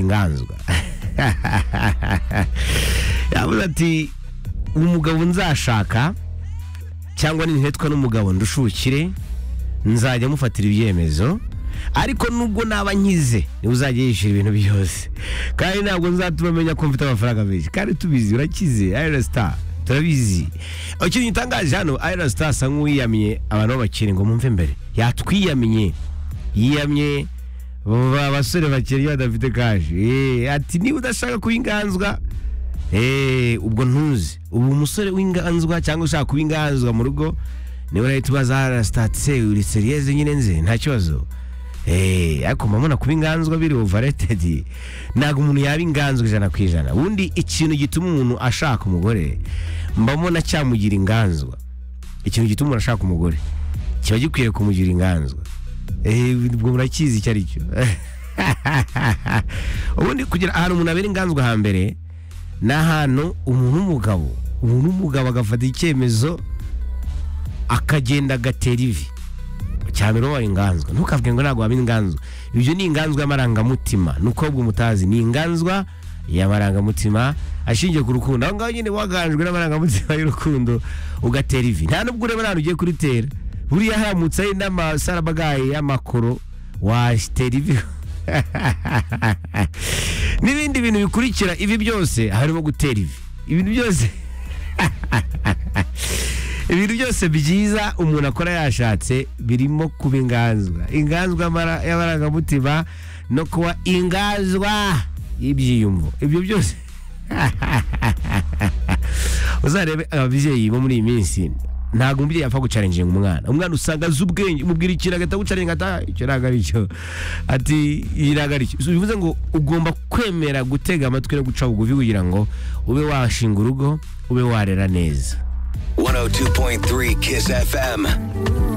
inganzwa yavuze ati umugabo nzashaka cyangwa nintetwa n'umugabo ndushukire nzajya mufatira ibyemezo ariko nubwo naba nkize niwe uzajya yishyura ibintu byose kandi ntabwo nzatuma amenya ko mfite amafaranga menshi kandi tubizi urakize ayirasita turabizi ikintu gitangaje hano ayirasita asa nk'uwiyamye abantu b'abakire ngo mwumve mbere yatwiyamye yiyamye ba basore bakiri badafite kaje Eh, ati niba udashaka kuba inganzwa eh, ubwo ntuzi ubu umusore w'inganzwa cyangwa ushaka kuba inganzwa mu rugo niba urahita ubaza arasitatiye uri seriyeze nyine nze nta kibazo Eh, ariko mbona kuba inganzwa biri overrated ntabwo umuntu yaba inganzwa ijana ku ijana ubundi ikintu gituma umuntu ashaka umugore mba mbona cyamugira inganzwa ikintu gituma umuntu ashaka umugore kiba gikwiye kumugira inganzwa Eh, ubwo murakizi icyo ari cyo ubundi kugira ahantu umuntu abera inganzwa hambere ni ahantu umuntu w'umugabo umuntu w'umugabo agafata icyemezo akagenda agatera ivi cyane uba wabaye inganzwa ntukavuge ngo ntabwo waba inganzwa ibyo ni inganzwa y'amarangamutima ni uko ahubwo mutazi ni inganzwa y'amarangamutima ashingiye ku rukundo aho ngaho nyine waganjwe n'amarangamutima y'urukundo ugatera ivi nta nubwo ureba ahantu ugiye kurutera buriya haramutse hari n'amasarabagaye y'amakoro watera ivi n'ibindi bintu bikurikira ibi byose harimo gutera ivi ibintu byose ibintu byose byiza umuntu akora yashatse birimo kuba inganzwa inganzwa y'amara- y'amarangamutima no kuba inganzwa y'ibyiyumvo ibyo byose uzarebe ababyeyi bo muri iyi minsi ntabwo umubyeyi apfa gucarenjinga umwana umwana usanga azi ubwenge umubwira ikintu agahita agucarenga ata icyo ntabwo ari cyo ati iyi ntabwo ari cyo So, bivuze ngo ugomba kwemera gutega amatwi no guca bugufi kugira ngo ube washinga urugo ube warera neza 102.3 Kiss FM.